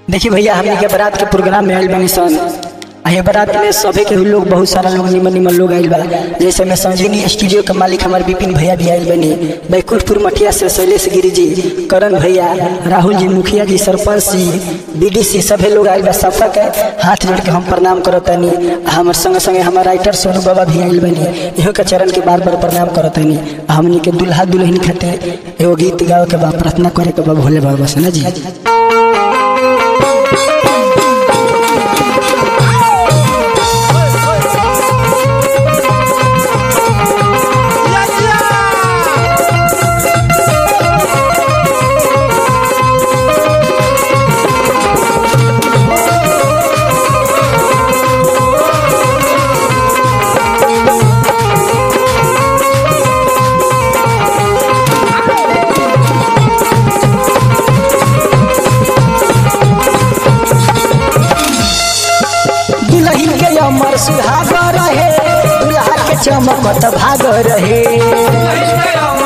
देखिए भैया हमने के बारात के प्रोग्राम में आयल बनी सन आ ये बारात में सभी के लोग बहुत सारा लोग निमन निमन लोग आयल बा जैसे मैं संजीवनी स्टूडियो के मालिक हमारे विपिन भैया भी आयल बनी बैकुंठपुर मठिया से शैलेश गिरी जी करण भैया राहुल जी मुखिया जी सरपंच जी बीडीसी सभी लोग आयल बा सबका के हाथ जोड़ के हम प्रणाम करतनी हमारे संगे संगे हमारे राइटर सोनू बाबा भी आयल बनी इहो के चरण के बार बार प्रणाम करतनी हमनी के दुल्हा दुल्हन खातिर एगो गीत गावे के बा प्रार्थना करे के बा भोले बाबा से ना जी दुल्हन के अमर सुहाग रहे दुल्हा के चमकत भाग रहे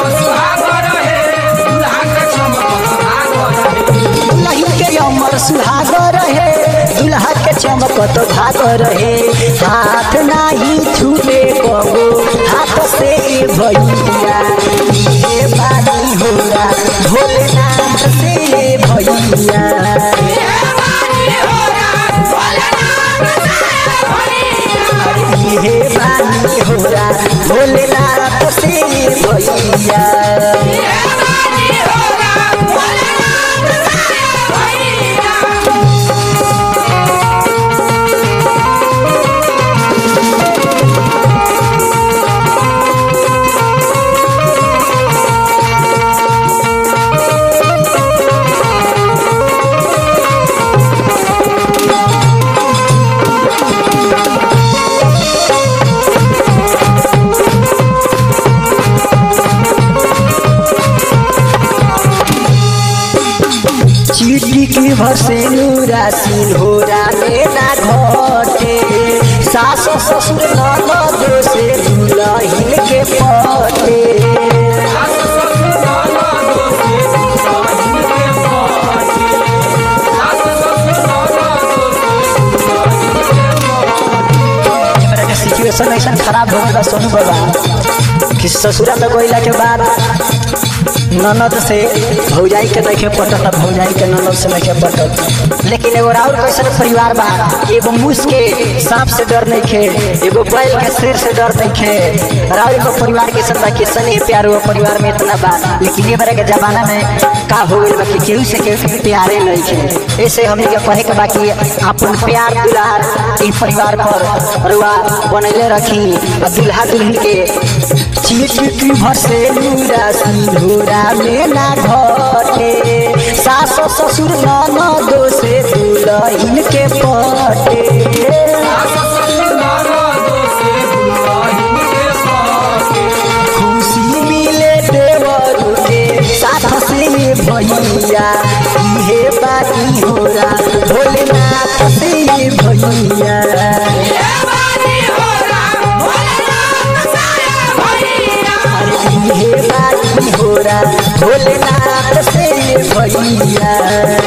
दुल्हन के अमर सुहाग रहे दुल्हा के चमकत भाग रहे हाथ नाही छूटे कबो हाथ से भैया ये बानी होला भोलेनाथ से भैया हे बानी होला भोलेनाथ से भैया चीटी की भसेनु रासिन हो रामे ना घटे सास ससुर ननद से दुलहिन के पटे हमरा के सिचुएशन ऐसा खराब हो गया सोनू बाबा कि ससुरा में गइला के बाद ननद से भौजाई के देखे पटत भौजाई के ननद से देखे पटत लेकिन एगो और कैसन परिवार बा एगो मूस के सांप से डर नहीं खे एगो बैल के शेर से डर नहीं खे राव एगो परिवार के सब के सने प्यार वो परिवार में इतना बा लेकिन ये बारे के जमाना में का हो गइल बा कि केहू से केहू के प्यारे नहीं खे ऐसे हमने के कहे के बाकी अपन प्यार दुलार ई परिवार पर रुआ बनैले रखी आ दुल्हा दुल्हन के चिटकी भसे लूरा सिंधुरा में ना घटे सास ससुर ननदो से दुलहिन के पटे खुशी मिले देवर के साथ से भैया इहे बाकी होला भोलेनाथ से भैया हे बाकी होरा भोलेनाथ से भैया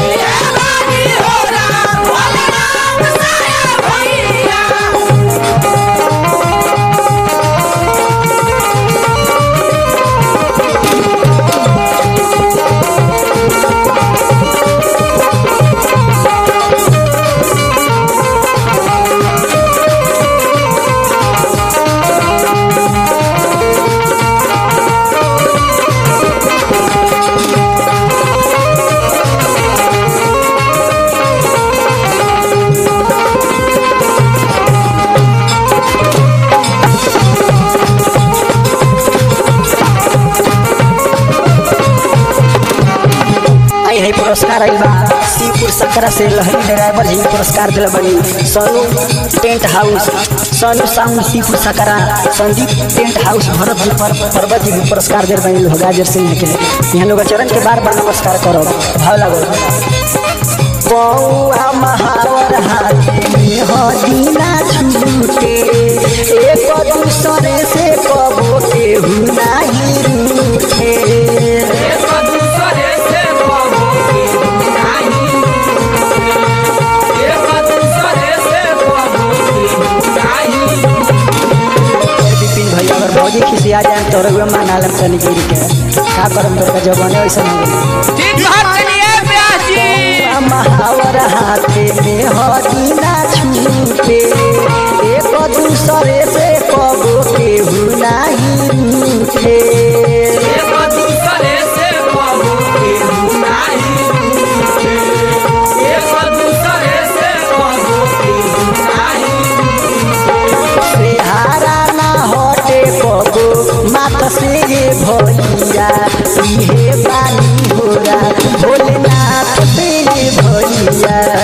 आई है पुरस्कार आइल बा सीपुर सकरा से लहरी ड्राइवर जी पुरस्कार दिला बनी Sonu tent house Sonu sound सीपुर सकरा संदीप टेंट हाउस भरत जी पर पर्वत जी भी पुरस्कार दिल बनी लोग गाजर सिंह के यहाँ लोग चरण के बार बार नमस्कार करो भाव लगो पौआ महावर हाथी हदीना छूटे एक दूसरे से कबो केहू नाही रूठे दूसरे से आ जाए तोर गे मना लेम तनी गिर के का करम तोर का जवाने ऐसा हो गइल ठीक बात चलिए व्यास जी महावर हाथे में हदीना छूटे एक दूसरे से कबो केहू नाही रूठे एक दूसरे से कहू केहू नाही रूठे। एक दूसरे से कहू केहू नाही से हारा ना हटे कबो मात से भैया इहे बानी होरा भोलेनाथ से भैया